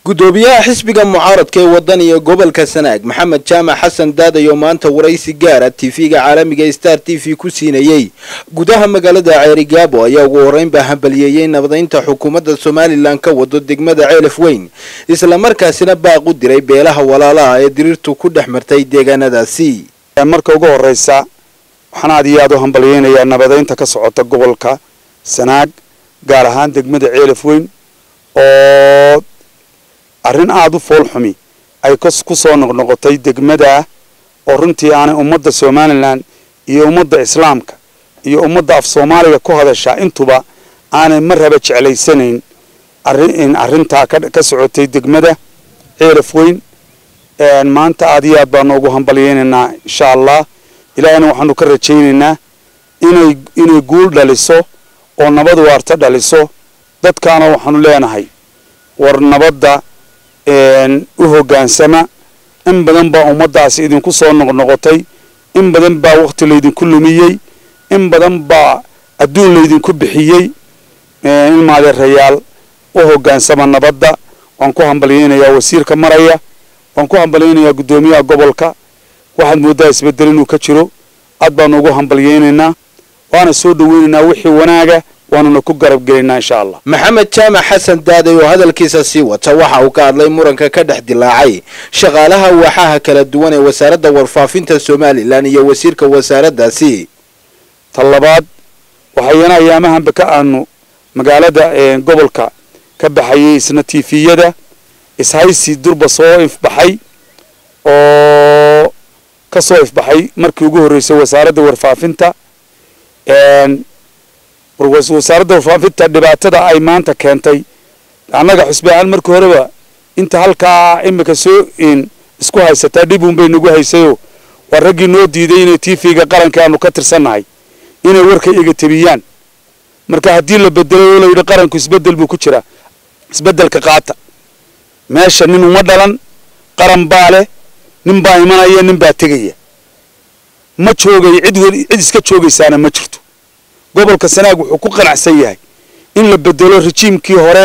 gudoomiyaha xisbiga mucaaradka ee waddan iyo gobolka sanaag maxamed jaamac xasan daadayo maanta waraysi gaara tv-ga caalamiga star t v ku siinayey gudaha magaalada ceerigaabo ayaa ugu horreynbaa hambaliyeeyey nabadaynta xukuumadda somalilan ka wado degmada ceelaf weyn islamarkaasina baaq u diray beelaha walaalaha ee diriirtu ku dhex martay deegaanadaasi marka ugu horeysa waxaan aad iyo aad u hambalyeynayaa nabadaynta ka socota gobolka sanaag gaar ahaan degmada ceelaf weyn oo arrin aada u fool xumi ay ku soo noqnoqotay degmada oo runtii aanay ummadda somalilan iyo ummadda islaamka iyo ummadda af soomaaliga ku hadashaa intuba aanay marraba jeclaysanayn arrin arrintaa ka socotay degmada ceelaf weyn maanta aad iyo aad baanu ugu hambalyeynaynaa insha allah ilaahayna waxaanu ka rajaynaynaa inay inay guul dhaliso oo nabad waarta dhaliso dadkaana waxaanu leenahay war nabadda u hoggaansama in badan baa ummaddaasi idinku soo noqnoqotay in badan baa wakhti laydinku lumiyey in badan baa adduun laydinku bixiyey in maadeerayaal u hoggaansama nabadda waan ku hambalyeynayaa wasiirka maraya waan ku hambalyeynayaa guddoomiyaha gobolka waxaad mooddaa isbeddel inuu ka jiro aad baanu ugu hambalyeynaynaa waana soo dhoweynaynaa wixii wanaaga waanuna ku garab gelaynaa insha allah maxamed jaamac xasan daaday oo hadalkiisa sii wata waxa uu ka hadlay muranka ka dhex dilaacay shaqaalaha waaxaha kala duwan ee wasaaradda warfaafinta somalilan iyo wasiirka wasaaraddaasi ta labaad waxayana ayaamahanba ka aanu magaalada gobolka ka baxayay isna tifiyada ishaysi durba soo ifbaxay oo ka soo ifbaxay markii ugu horreysay wasaaradda warfaafinta wasaaradda warfaafinta dhibaatada ay maanta keentay annaga xusbi ahaan markii horeba inta halkaa imika soo isku haysataa dhib uun bay nagu haysayoo waa raggii noo diiday inay tv-ga qaranka aanu ka tirsannahay inay warka iga tebiyaan marka haddii la bedelay oo layidhi qaranku isbedel buu ku jiraa isbedelka qaata meesha nin uma dhalan qaran baa leh nin baa imanaya nin baa tegaya ma joogay cid cid iska joogaysaana ma jirto gobolka sanaag wuxuu ku qanacsan yahay in la bedelo rejiimkii hore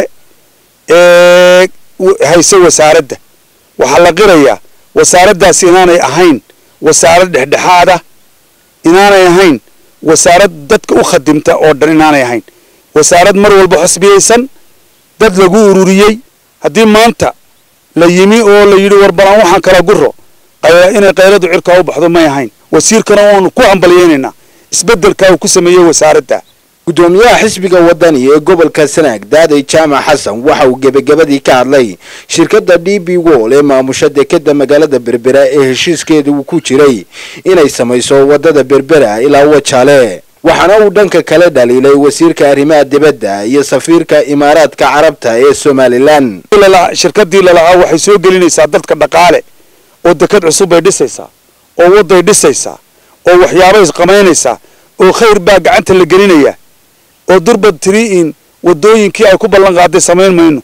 ee hayse wasaaradda waxaa la qirayaa wasaaraddaasi inaanay ahayn wasaarad dhexdhexaada inaanay ahayn wasaarad dadka u khadimta oo dhan inaanay ahayn wasaarad mar walba xusbiyaysan dad lagu ururiyey haddii maanta la yimi oo la yidhi warbalaan waxaan kala guro inay qayladu cirkaa u baxdo may ahayn wasiirkana waanu ku hambalyeynaynaa isbeddelkaa uu ku sameeyey wasaaradda gudoomiyaha xisbiga wadani ee gobolka sanaag daaday jaamac xasan waxa uu gebagabadii ka hadlay shirkadda d b wol ee maamusha dekeda magaalada berbera ee heshiiskeeda uu ku jiray inay samayso wadada berbera ilaa wajaale waxaana uu dhanka kale dhaliilay wasiirka arrimaha dibadda iyo safiirka imaaraadka carabta ee somalilan shirkadii lalahaa waxay soo gelinaysaa dadka dhaqaale oo deked cusub bay dhisaysaa oo wadday dhisaysaa oo waxyaabay qamaynaysaa oo khayr baa gacanta la gelinaya oo durbad tiri in wadooyinkii ay ku ballan qaaday samayn mayno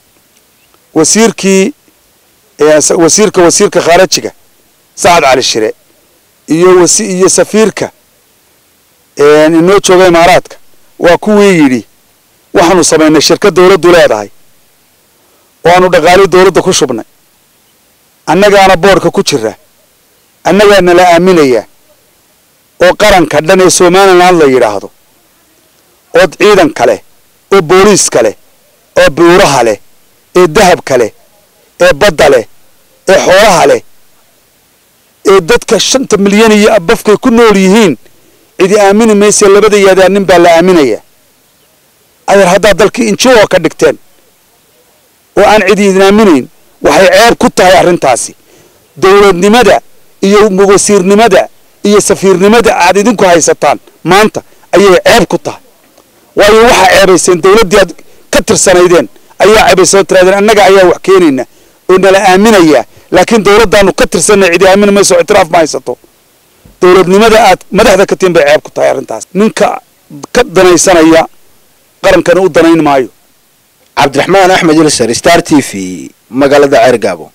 wasiirkii wasiirka wasiirka khaarajiga sacad cali shire iyo iyo safiirka inoo jooga imaaraadka waa kuwii yidhi waxaanu samaynay shirkad dawladdu leedahay oo aanu dhaqaalii dawladda ku shubnay annagaana boodhka ku jira annagaana la aaminayaa oo qaranka dhan ee somaliland la yidhaahdo oo ciidanka leh oo booliiska leh oo buuraha leh ee dahabka leh ee badda leh ee xoolaha leh ee dadka shanta milyan iyo abafkay ku nool yihiin cidi aamini mayse labada yaadaa nin baa la aaminaya adeer haddaad dalkii injioo ka dhigteen oo aan cidi idin aaminayn waxay ceeb ku tahay arrintaasi dowladnimada iyo wasiirnimada iyo safiirnimada aad idinku haysataan maanta ayay ceeb ku tahay waayo waxaa ceebayseen dawladdii aad ka tirsanaydeen ayaa ceebayseen oo tiraadeen annaga ayaa wax keenayna oo nala aaminayaa laakiin dawladdaanu ka tirsanay cidi aamini mayso ictiraaf ma haysato dowladnimada aad madaxda ka tihin bay ceeb ku tahay arrintaas ninka ka danaysanaya qarankana u danayn maayo cabdiraxmaan axmed ilsar star t v magaalada ceergaabo